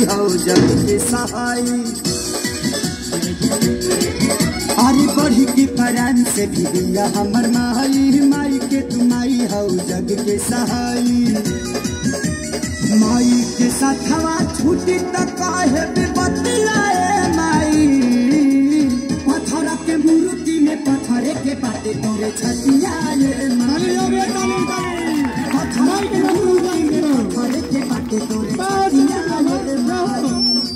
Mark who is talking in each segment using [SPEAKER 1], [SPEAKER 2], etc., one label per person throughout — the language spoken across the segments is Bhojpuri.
[SPEAKER 1] माई हो जग के सहाय अरे बढ़ी की परान से भी दिया हमर माई माई के तू माई हो जग के सहाय माई के साथवा छूटी त काहे बतियाए माई पत्थर के मूर्ति में पत्थर के पाटे तोरे छतियाए माई पत्थर के मूर्ति में पत्थर के पाटे तोरे छतियाए माई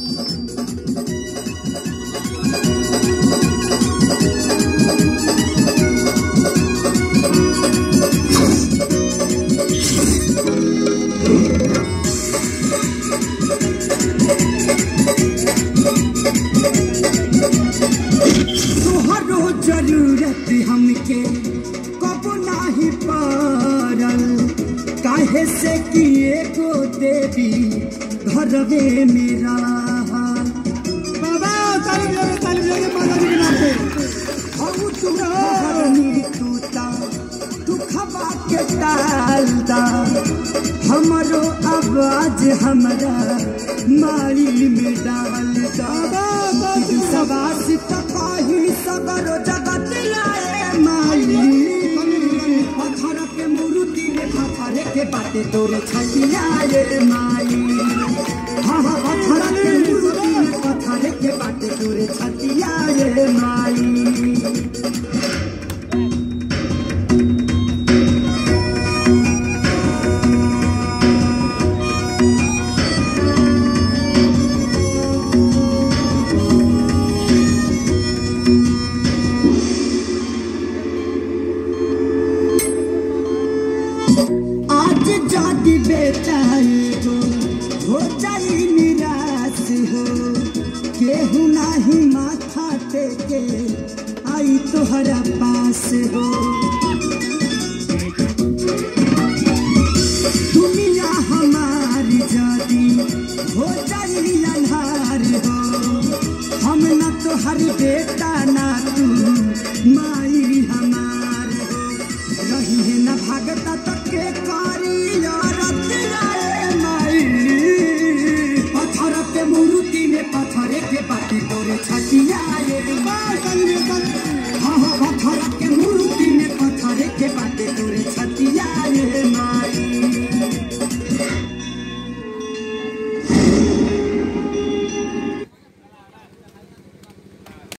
[SPEAKER 1] तोहरो जरूरत हमके कब नाही पड़ल काहे से कि एगो देवी घरवे में रहल
[SPEAKER 2] बाबा ताली बजाइए ताली बजाइए माता जी के नाम पे
[SPEAKER 1] हऊ तुम्हारी तूता तू खबा के टाल दा हमरो आवाज हमरा मारी में डाल दा सवास तकाही सगरो जगत लाए माई पत्थर के मूर्ति में पत्थर के बाटे तोरे छलियाए माई हाँ हाँ पत्थर के मूर्ति में पत्थर के बाटे तोरे छलियाए माई आज जाति बेटा एगो हो जाई निराश हो केहू नाही माथा टेके आई तोहरा पास हो दुनिया हमारी जाति हो जाई अन्हार हो हम न तोहर बेटा ना तू माई हमार हो रही है न भागता तक के कारी यारत राए माई पत्थर के मूर्ति में पत्थर के बाटी तोरे छटियाए हाँ हाँ पत्थर के मूर्ति में पत्थर के बाटी